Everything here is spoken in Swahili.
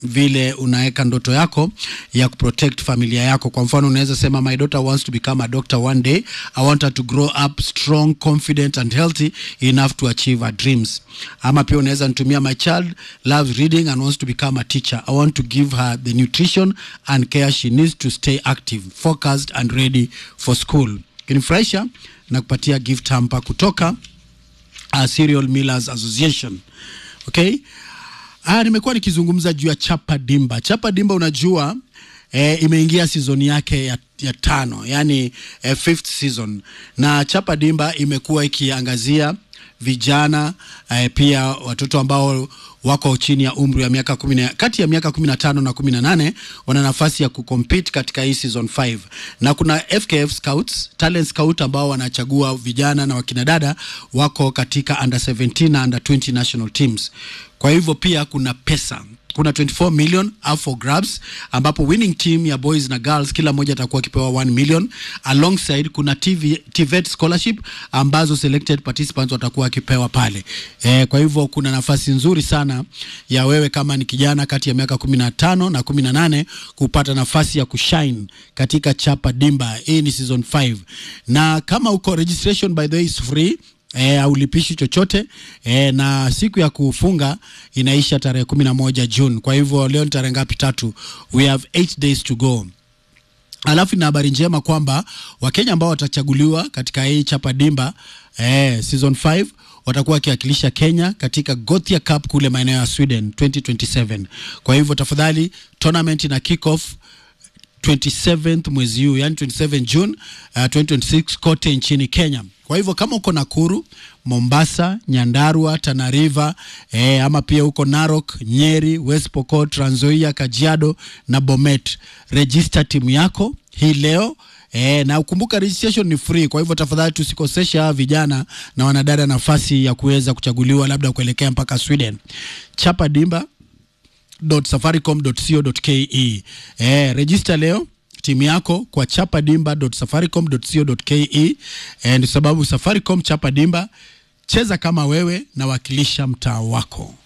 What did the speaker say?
vile unaweka ndoto yako ya kuprotect familia yako. Kwa mfano, unaweza sema my daughter wants to become a doctor one day. I want her to grow up strong, confident and healthy enough to achieve her dreams. Ama pia unaweza nitumia my child loves reading and wants to become a teacher. I want to give her the nutrition and care she needs to stay active, focused and ready for school. Kinifurahisha na kupatia gift hamper kutoka uh, Cereal Millers Association. Okay? Ah, nimekuwa nikizungumza juu ya Chapa Dimba. Chapa Dimba unajua eh, imeingia season yake ya, ya tano, yani eh, fifth season, na Chapa Dimba imekuwa ikiangazia vijana eh, pia watoto ambao wako chini ya umri wa miaka kumi na kati ya miaka kumi na tano na kumi na nane wana nafasi ya kucompete katika hii season 5 na kuna FKF Scouts, talent scout ambao wanachagua vijana na wakina dada wako katika under 17 na under 20 national teams. Kwa hivyo pia kuna pesa kuna 24 million up for grabs ambapo winning team ya boys na girls kila mmoja atakuwa akipewa 1 million alongside kuna TV, TVET scholarship ambazo selected participants watakuwa wakipewa pale e, kwa hivyo kuna nafasi nzuri sana ya wewe kama ni kijana kati ya miaka 15 na 18 kupata nafasi ya kushine katika Chapa Dimba. Hii ni season 5 na kama uko registration by the way is free E, aulipishi chochote e, na siku ya kufunga inaisha tarehe kumi na moja June. Kwa hivyo leo ni tarehe ngapi? Tatu. We have eight days to go. Alafu ina habari njema kwamba Wakenya ambao watachaguliwa katika hii Chapa Dimba e, season 5 watakuwa wakiwakilisha Kenya katika Gothia Cup kule maeneo ya Sweden 2027. Kwa hivyo tafadhali, tournament ina kick off 27th mwezi huu, yani 27 June uh, 2026 kote nchini Kenya. Kwa hivyo kama uko Nakuru, Mombasa, Nyandarua, Tana River eh, ama pia uko Narok, Nyeri, West Pokot, Trans Nzoia, Kajiado na Bomet, register timu yako hii leo. E, na ukumbuka registration ni free. Kwa hivyo tafadhali tusikoseshe hawa vijana na wanadada nafasi ya kuweza kuchaguliwa labda kuelekea mpaka Sweden. Chapa Dimba safaricom.co.ke. Eh, register leo timu yako kwa chapadimba.safaricom.co.ke. Eh, ndio sababu Safaricom Chapa Dimba, cheza kama wewe na wakilisha mtaa wako.